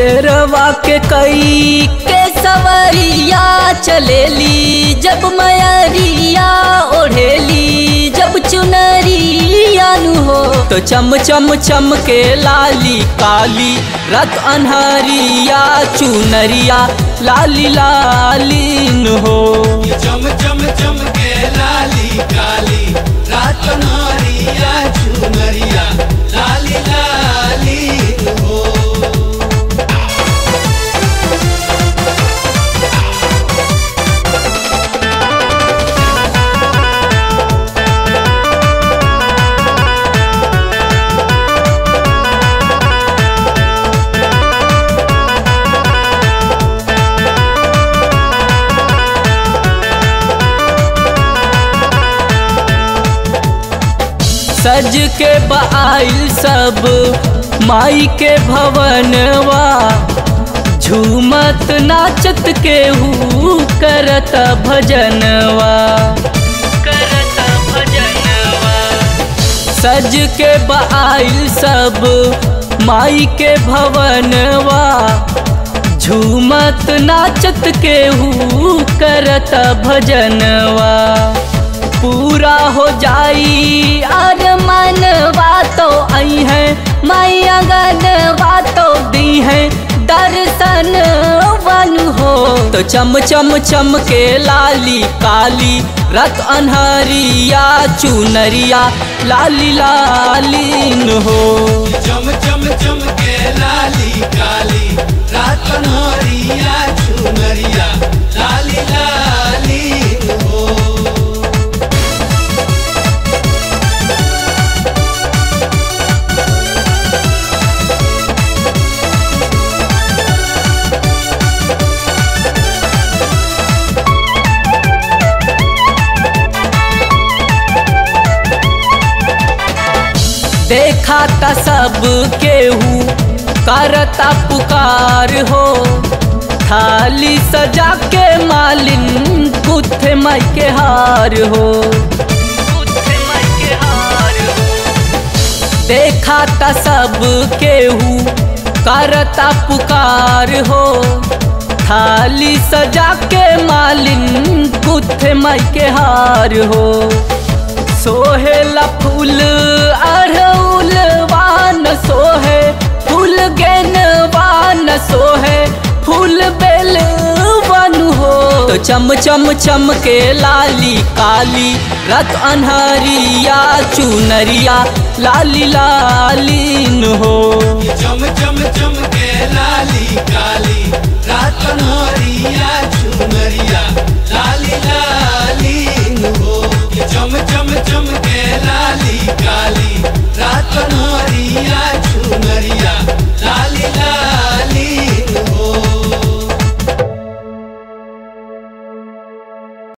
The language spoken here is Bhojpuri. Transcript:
शेरवा के कई के सवरिया चलेली जब मयरिया ओढ़ेली जब चुनरिया नु हो तो चम चम चम के लाली काली रत अनहरिया चुनरिया लाली लालीन हो चम चम चम के लाली काली रात नारिया चुनरिया लाली लाली हो सज के बाइल सब माई के भवनवा झूमत नाचत केहू करत भजनवा करत भजनवा सज के बाइल सब माई के भवनवा झूमत नाचत केहू करत भजनवा पूरा हो जाई अर मनवा तो आई है मैया गनवा तो दी है दर्शन वन हो तो चम चम चम के लाली काली रत अनहरिया चुनरिया लाली लालीन हो चम चम चम के लाली काली रात नारिया चुनरिया लाली लाली हो देखा त सब केहू करता पुकार हो थाली सजा के मालिन गुथे माई के हार हो गुथे माई के हार हो देखा त सब केहू करता पुकार हो थाली सजा के मालिन गुथे माई के हार हो सोहेला फूल अड़उल वान सोहे फूल गेन वान सोहे फूल बेल वन हो तो चम चम चम के लाली काली रत अनहरिया चुनरिया लाली लालीन हो चम चम चम के लाली काली रात नारिया चुनरिया लाली लाली